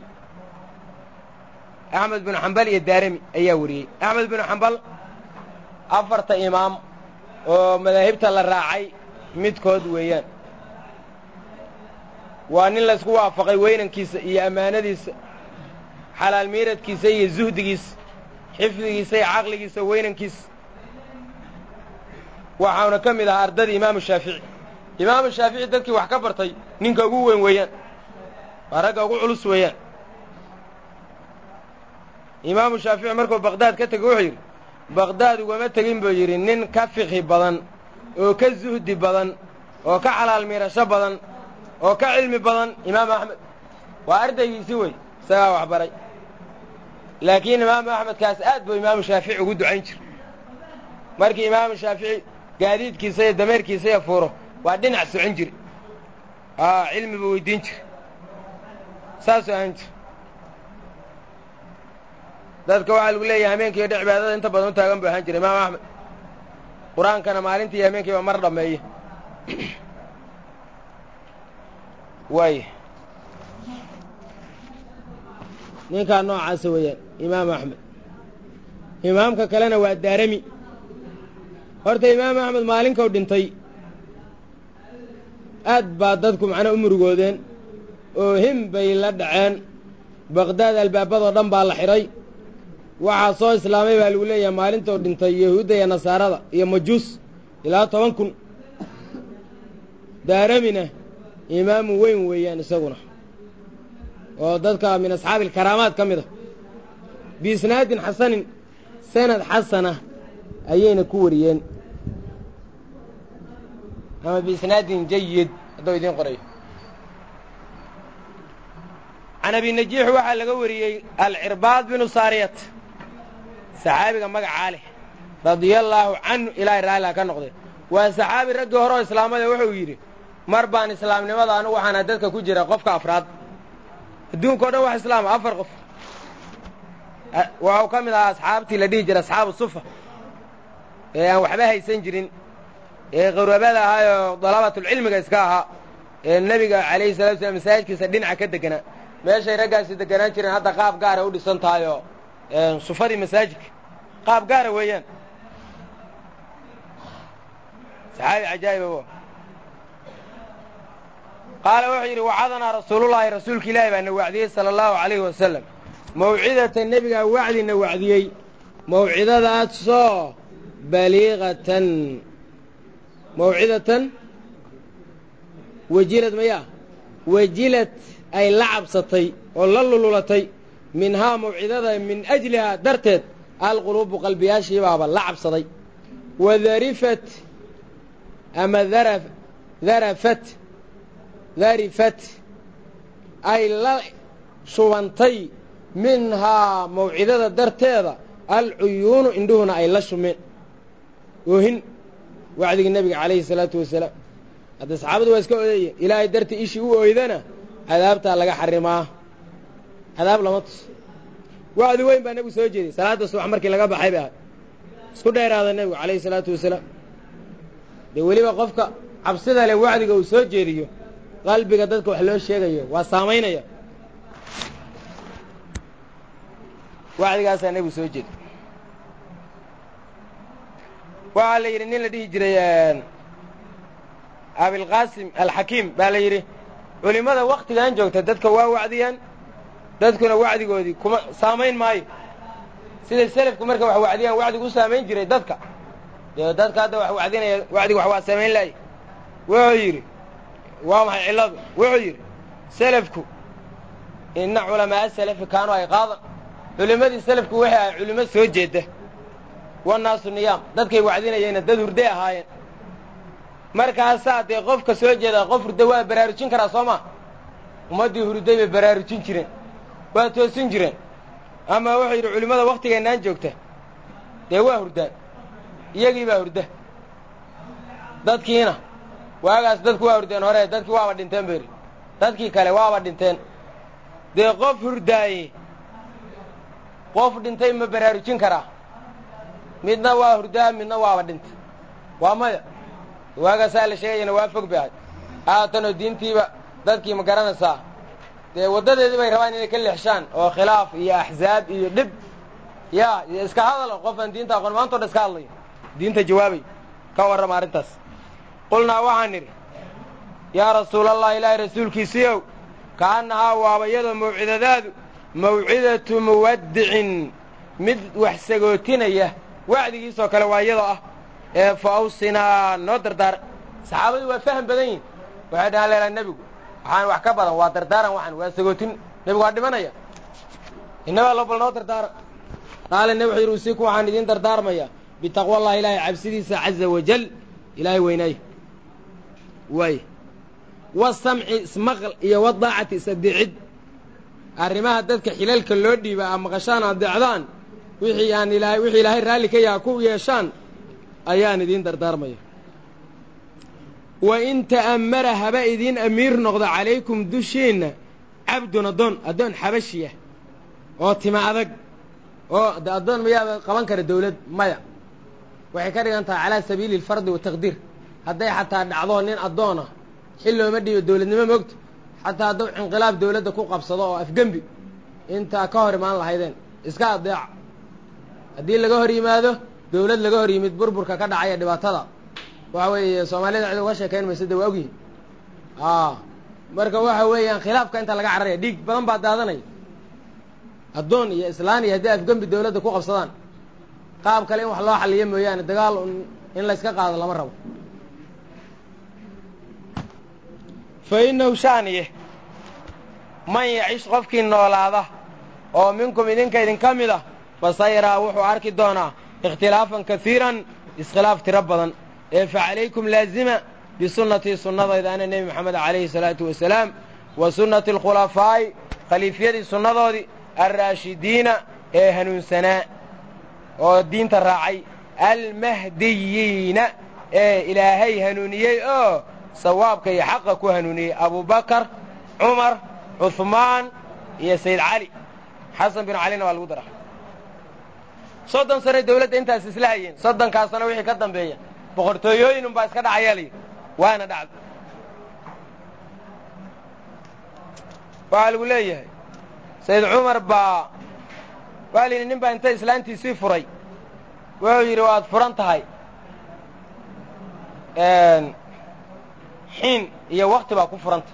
axmed binu xambal iyo daarimi ayaa wariyey axmed binu xambal afarta imaam oo madaahibta la raacay midkood weeyaan waa nin laysku waafaqay weynankiisa iyo ammaanadiisa xalaal miiradkiisa iyo zuhdigiisa xifdigiisa iyo caqligiisa weynankiisa waxauna ka mid ahaa ardadii imaamu shaafici imaamu shaafici dadkii wax ka bartay ninka ugu weyn weeyaan waa ragga ugu culus weeyaan imaamu shaafici markuu baqdaad ka tegey wuxuu yidhi baqdaad ugama tegin buu yidhi nin ka fiqhi badan oo ka zuhdi badan oo ka xalaal miirasho badan oo ka cilmi badan imaamu axmed waa ardaygiisii wey isagaa wax baray laakiin imaamu axmedkaas aad buu imaamu shaafici ugu ducayn jira markii imaamu shaafici gaadiidkiisa iyo dameerkiisa iyo fuuro waa dhinac socon jire aa cilmi buu weydiin jira saasuu ahaan jir dadka waxaa lagu leeyahay hameenkiiyo dhe cibaadada inta badan u taagan buu ahaan jira imaamu axmed qur-aankana maalintii iyo hameenkiiba mar dhammeeye waay ninkaa noocaasa weeyaan imaamu axmed imaamka kalena waa daarami horta imaamu axmed maalinkau dhintay aad baa dadku macnaa u murugoodeen oo him bay la dhaceen baqdaad albaabadoo dhan baa la xidhay waxaa soo islaamay baa lagu leeyahay maalintou dhintay yahuudda iyo nasaarada iyo majuus ilaa toban kun daaramina imaamu weyn weeyaan isaguna oo dadka min asxaabi alkaraamaad ka mid a biisnaadin xasanin sanad xasana ayayna ku wariyeen ama biisnaadin jayid hadduu idiin qorayo can abi najiix waxaa laga wariyey alcirbaad binu saariyat saxaabiga magacaa leh radia allaahu canhu ilaahay raalliha ka noqday waa saxaabi raggii hore oo islaamada wuxuu yidhi mar baan islaamnimada anugu waxaana dadka ku jira qofka afraad adduunka o dhan wax islaama afar qof waxuu ka mid ahaa asxaabtii la dhihi jiray asxaabu sufa ee aan waxba haysan jirin ee qarabada ahaayoo dalabatulcilmiga iska ahaa ee nebiga calayhi salatu slam masaajidkiisa dhinaca ka deganaa meeshay raggaasi deganaan jireen hadda qaab gaara u dhisan tahay oo sufadii masaajidka qaab gaara weeyaan saxaabi cajaa'iba qaala wuxuu yidhi wacadanaa rasuulullaahi rasuulka ilaahi baa na wacdiyey sala allahu calayhi wasalam mawcidata nebigaa wacdina wacdiyey mawcidadaasoo baliiqatan mawcidatan wajilad mayaa wajilad ay la cabsatay oo la lululatay minhaa mawcidada min ajlihaa darteed alquluubu qalbiyaashiibaaba la cabsaday wadarifat ama dara darafat darifat ay la shubantay minhaa mawcidada darteeda alcuyuunu indhuhuna ay la shumeen oohin wacdigii nebiga calayhi salaatu wasalaam hadda saxaabadu waa iska odeeye ilaahay dartii ishii u ooydana cadaabtaa laga xarimaa cadaab lama tus wacdi weyn baa nebigu soo jeeday salaadda subax markii laga baxay bay ahay isku dheeraada nebigu calayhi salaatu wasalaam dee weliba qofka cabsida leh wacdiga uu soo jeediyo qalbiga dadka wax loo sheegayo waa saamaynaya wacdigaasaa nebigu soo jeeday waxaa la yidhi nin la dhihi jiray abilqaasim alxakiim baa la yidhi culimmada waktigan joogta dadka waa wacdiyaan dadkuna wacdigoodii kuma saamayn maayo siday selafku marka wax wacdiyaan wacdigu u saamayn jiray dadka dee dadka hadda wax wacdinaya wacdigu wax waa saamayn lahay wuxuu yidhi waa maxay cilladu wuxuu yidhi selafku inna culamaaa salafi kaanu ay qaadan culimmadii selafku waxay ahay culimo soo jeedda wannaasu niyaam dadkay wacdinayeenna dad hurday ahaayeen markaasaa dee qofka soo jeeda qof hurda waa baraarujin karaa soo maa ummaddii hurday bay baraarujin jireen waa toosin jireen ama wuxuu yidhi culimmada wakhtigeennaan joogta dee waa hurdaan iyagii baa hurda dadkiina waagaas dadku waa hurdeen hore dadkii waaba dhinteen beri dadkii kale waaba dhinteen dee qof hurdaaye qof dhintay ma baraarujin karaa midna waa hurdaa midna waaba dhintay waa maya waagaasaa la sheegayana waa fog bay ahay haatanoo diintiiba dadkii ma garanaysaa dee waddadeedii bay rabaan inay ka leexshaan oo khilaaf iyo axzaab iyo dhib ya iyo iska hadalo qof aan diinta aqoon maantao dhan iska hadlayo diinta jawaabay ka warrama arrintaas qulnaa waxaan nidhi yaa rasuulallah ilaahay rasuulkiisiiow kaannahaa waaba iyadoo mawcidadaadu mawcidatu muwaddicin mid wax sagootinaya wacdigiisoo kale waa iyadoo ah ee fa awsinaa noo dardaar saxaabadu waa faham badan yihin waxay dhahaan leelaa nebigu waxaan wax ka badan waa dardaaran waxaan waa sagootin nebigu waa dhimanaya innabaa lo bal noo dardaara qaala nebi wuxuu yidhi usiiku waxaan idiin dardaarmaya bitaqwallahi ilaahay cabsidiisa caza wajal ilaahay weynaaye waay wasamci ismaql iyo wadaacati is-adeecid arrimaha dadka xilalka loo dhiiba a maqashaan adeecdaan wixii aan ilaahay wixii ilaahay raalli ka yaha ku yeeshaan ayaan idiin dardaarmaya wa in ta'ammara haba idiin amiir noqdo calaykum dushiinna cabdun addoon addoon xabashiya oo tima adag oo de addoon mayaaba qaban kara dawlad maya waxay ka dhigan tahay calaa sabiili alfardi wataqdiir hadday xataa dhacdo nin addoona xil looma dhiibo dawladnimo moogto xataa hadduu inqilaab dawladda ku qabsado oo afgembi intaa ka hor imaan lahaydeen iska adeeca haddii laga hor yimaado dawlad laga hor yimid burburka ka dhacaya dhibaatada waxa weeye soomaalida cid uga sheekayn mayso de waa ogyihin marka waxa weeyaan khilaafka inta laga cararaya dhiig badan baa daadanaya addoon iyo islaan iyo haddii afgembi dawladda ku qabsadaan qaab kale in wax loo xaliyo mooyaane dagaal in layska qaado lama rabo fa innahu shaaniye man yacish qofkii noolaada oo minkum idinka idinka mid ah fasayaraa wuxuu arki doonaa ikhtilaafan kasiiran iskhilaaf tiro badan ee fa calaykum laazima bisunnatii sunnadayda ana nebi moxamed calayhi salaatu wasalaam wa sunnati alkhulafaa'i khaliifyadii sunnadoodii alraashidiina ee hanuunsanaa oo diinta raacay almahdiyiina ee ilaahay hanuuniyey oo sawaabka iyo xaqa ku hanuuniyey abubakar cumar cuhmaan iyo sayd cali xasan bin calina waa lagu dara soddon sano dawladda intaas isla hayeen soddonkaas sano wixii ka dambeeya boqortooyooyin unbaa iska dhacayaa layidhi waana dhacda waxaa lagu leeyahay sayd cumar baa waxaa la yidhi nin baa inta islaantiisii furay wuxuu yidhi waad furan tahay xiin iyo wakti baa ku furanta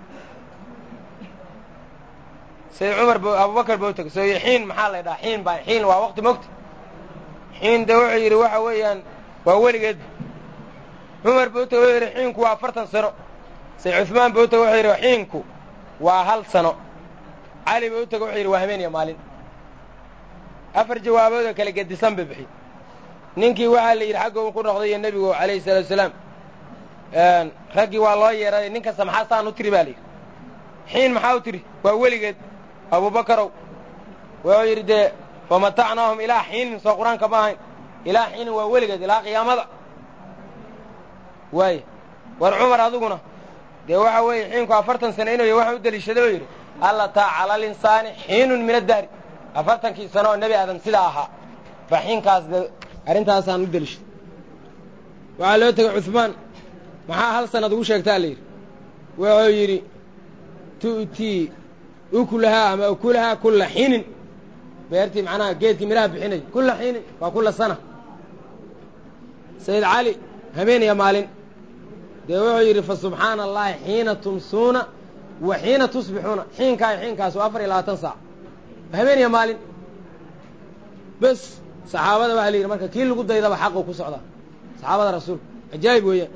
sayd cumar b abubakar ba u tegay so xiin maxaa la ydhaha xiin baa xiin waa wakti mogta xiin de wuxuu yidhi waxa weeyaan waa weligeedba cumar ba u tegay wuxuu yidhi xiinku waa afartan sano sayd cuثmaan ba u tegay wuxuu yidhi xiinku waa hal sano cali ba u tegay wuxuu yidhi waa habeen iyo maalin afar jawaaboodoo kale gedisan ba bixi ninkii waxaa la yidhi xagga u ku noqday iyo nebigu calayhi salaatu wasalaam raggii waa loo yeeray nin kasta maxaa saan u tiri baa la yidhi xiin maxaa u tiri waa weligeed abubakarow wuxuu yidhi dee famatacnaahum ilaa xiinin soo qur-aanka ma ahayn ilaa xiinin waa weligeed ilaa qiyaamada waay war cumar adiguna dee waxa weeye xiinku afartan sano inuu waxaan u deliishaday oo yidhi allataa cala alinsaani xiinun min addaari afartankii sano oo nebi aadam sidaa ahaa ba xiinkaas de arrintaasaan u deliishaday waxaa loo tegay cuثmaan maxaa hal sanad ugu sheegtaa la yidhi wuxuu yidhi tu'tii ukulahaa ama ukulahaa kulla xiinin beertii macnaha geedkii midhaha bixinay kulla xiinin waa kulla sana sayid cali habeen iyo maalin dee wuxuu yidhi fa subxaana allahi xiina tumsuuna wa xiina tusbixuuna xiinkaa xiinkaas waa afar iyo labaatan saac habeen iyo maalin bes saxaabada waxaa la yidhi marka kii lagu daydaba xaqu ku socdaa saxaabada rasuulka cajaa'ib weeyaan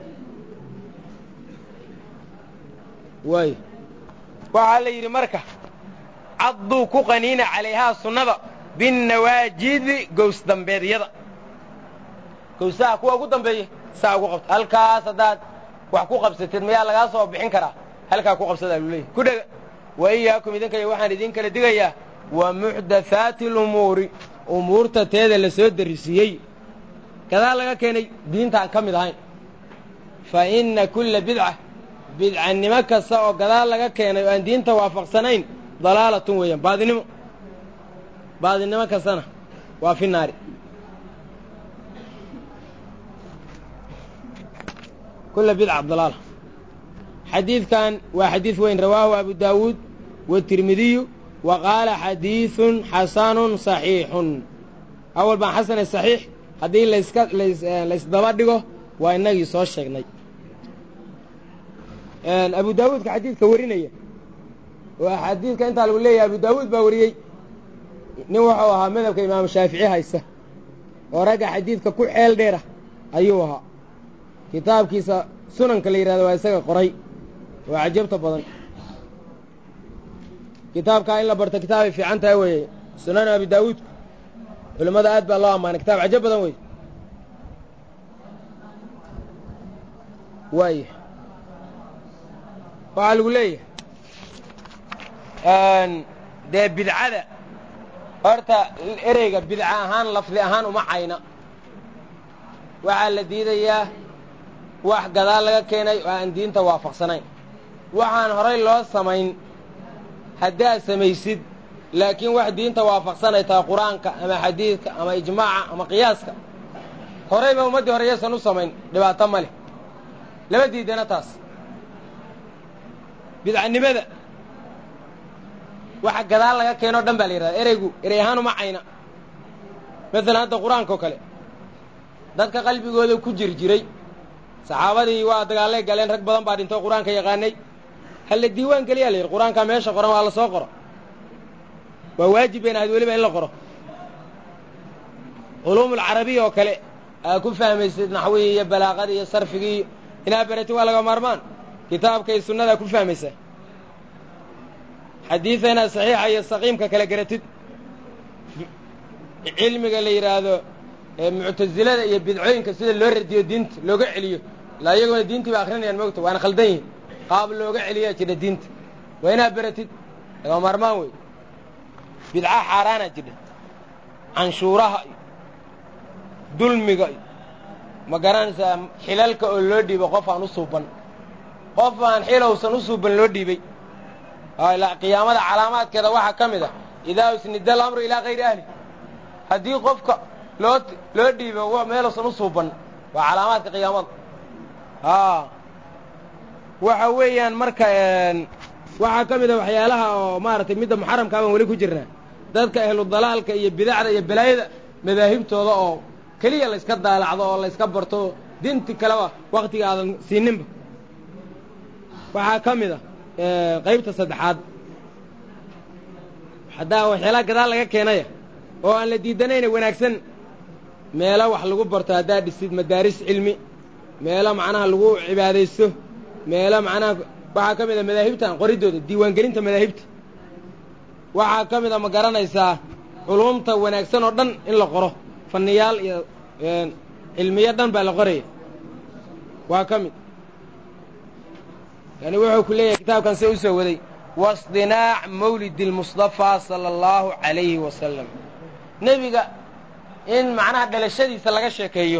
waay waxaa la yidhi marka cadduu ku qaniina calayhaa sunnada binnawaajidi gows dambeedyada gowsaha kuwa ugu dambeeya saa ugu qabta halkaas haddaad wax ku qabsatid mayaa lagaa soo bixin karaa halkaa ku qabsadaa lu leeyahy ku dhega wa iyaakum idinkaya waxaan idin kala digayaa wa muxdathaati alumuuri umuurta teeda la soo darisiiyey gadaa laga keenay diintaan ka mid ahayn fa inna kulla bidca bidcannimo kasta oo gadaal laga keenay oo aan diinta waafaqsanayn dalaalatun weeyaan baadinimo baadinimo kastana waa fi naari kulla bidca dalaala xadiidkan waa xadiid weyn rawaahu abu daawuud watirmidiyu wa qaala xadiidun xasanun saxiixun awal baan xasane saxiix haddii layska laysdaba dhigo waa innagii soo sheegnay abu daawuudka xadiidka warinaya oo xadiidka intaa lagu leeyahay abu daawuud baa wariyey nin wuxuu ahaa madhabka imaamu shaafici haysta oo ragga xadiidka ku xeel dheera ayuu ahaa kitaabkiisa sunanka la yidhahdo waa isaga qoray oo cajabta badan kitaabkaa in la barto kitaabay fiican tahay weeye sunanu abi daawuud culimmada aad baa loo ammaanay kitaab cajab badan wey waaya waxaa lagu leeyahay dee bidcada horta ereyga bidca ahaan lafdi ahaan uma cayna waxaa la diidayaa wax gadaal laga keenay oo aan diinta waafaqsanayn waxaan horay loo samayn haddaad samaysid laakiin wax diinta waafaqsanay tahay qur-aanka ama xadiidka ama ijmaaca ama qiyaaska horayba ummaddii hore yaysan u samayn dhibaato ma leh lama diidana taas bidcanimada waxa gadaal laga keenoo dhan baa la yidhahda ereygu erey ahaan uma cayna maalan hadda qur-aanka oo kale dadka qalbigooda ku jir jiray saxaabadii waa dagaallay galeen rag badan baa dhintoo qur-aanka yaqaanay halla diiwaan geliyaa la yidhi qur-aankaa meesha qoran waa la soo qoro waa waajib bayna ahayd weliba in la qoro culuumulcarabiya oo kale aa ku fahmaysid naxwihii iyo balaaqadii iyo sarfigii iyo inaa beratin waa laga maarmaan kitaabka iyo sunnadaa ku fahmaysaa xadiida inaad saxiixa iyo saqiimka kala garatid cilmiga la yidhaahdo muctasilada iyo bidcooyinka sida loo radiyo diinta looga celiyo ilaa iyaguna diintii ba akrinayaan moogta waana khaldan yihin qaab looga celiyaa jira diinta waa inaad beratid laga maarmaan wey bidca xaaraana jidha canshuuraha iyo dulmiga iyo ma garanaysaa xilalka oo loo dhiibo qof aan u suuban qof aan xilowsan u suuban loo dhiibay qiyaamada calaamaadkeeda waxaa ka mid ah idaa usnida alamru ilaa kayri ahli haddii qofka loo loo dhiibo meeluusan u suuban waa calaamaadka qiyaamada waxa weeyaan marka waxaa ka mid a waxyaalaha oo maaragtay midda muxaramkaa baan weli ku jirnaa dadka ahlu dalaalka iyo bidacda iyo balaayada madaahibtooda oo keliya layska daalacdo oo layska barto dinti kaleba waktiga aadan siininba waxaa ka mid a qaybta saddexaad haddaa waxyaalaha gadaal laga keenaya oo aan la diidanayna wanaagsan meelo wax lagu barto haddaa dhisid madaaris cilmi meelo macnaha lagu cibaadaysto meelo macnaha waxaa ka mid a madaahibtan qoriddooda diiwaangelinta madaahibta waxaa ka mid a ma garanaysaa culumta wanaagsan oo dhan in la qoro fanniyaal iyo cilmiyo dhan baa la qoraya waa ka mid yani wuxuu ku leeyahay kitaabkan see u soo waday wasdinaac mawlidi almustafaa sala allahu calayhi wasalam nebiga in macnaha dhalashadiisa laga sheekeeyo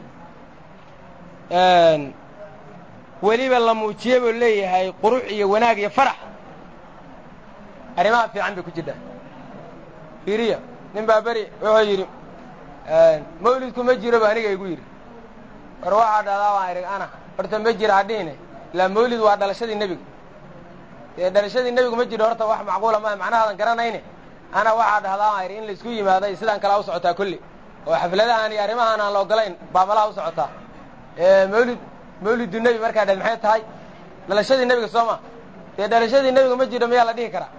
weliba la muujiye buu leeyahay qurux iyo wanaag iyo farax arrimaha fiican bay ku jirtaa fiiriya nin baa beri wuxuu yidhi mawlidku ma jiro ba aniga igu yidhi war waxaa dhahdaa baan idhi ana horta ma jira hadhihine ilaa mawlid waa dhalashadii nebiga dee dhalashadii nebigu ma jiro horta wax macquula maa macnahaadan garanayne ana waxaa dhahdaa baan idhi in laisku yimaado iyo sidaan kalaa u socotaa kulli oo xafladahan iyo arrimahaan aan la ogolayn baa malaha u socotaa mawlid mawlidu nebi markaa dhad maxay tahay dhalashadii nebiga soo ma dee dhalashadii nebiga ma jiro miyaa la dhihi karaa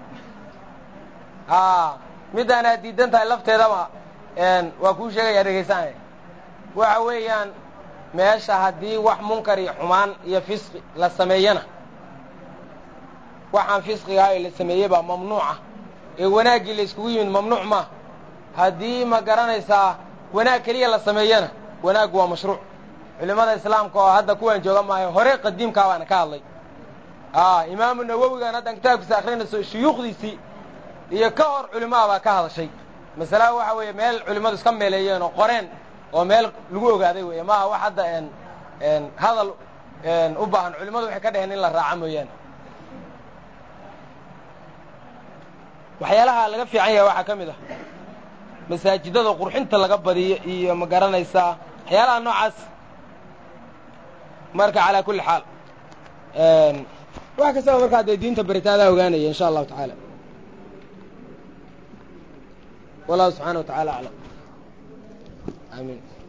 a middaan aad diidan tahay lafteedaba waa kuu sheegaya dhegaysanaya waxa weeyaan meesha haddii wax munkar iyo xumaan iyo fisqi la sameeyana waxaan fisqigaa ee la sameeyey baa mamnuuca ee wanaaggii la iskugu yimid mamnuuc maa haddii ma garanaysaa wanaag keliya la sameeyana wanaaggu waa mashruuc culimmada islaamka oo hadda kuwan jooga maayo hore qadiimkaa baana ka hadlay imaamu nawowigan haddan kitaabkiisa akrinayso shuyuukhdiisii iyo ka hor culimaha baa ka hadashay masalaha waxa weeye meel culimmadu iska meeleeyeen oo qoreen oo meel lagu ogaaday weeye maaha wax hadda hadal u baahan culimmadu waxay ka dheheen in la raaca mooyaane waxyaalaha laga fiican yahay waxaa ka mid ah masaajidada qurxinta laga badiyo iyo ma garanaysaa waxyaalaha noocaas marka calaa kulli xaal wax kastaba markaa dee diinta baritaadaa ogaanaya insha allahu tacaala wallahu subxaana wa tacala aclam aamiin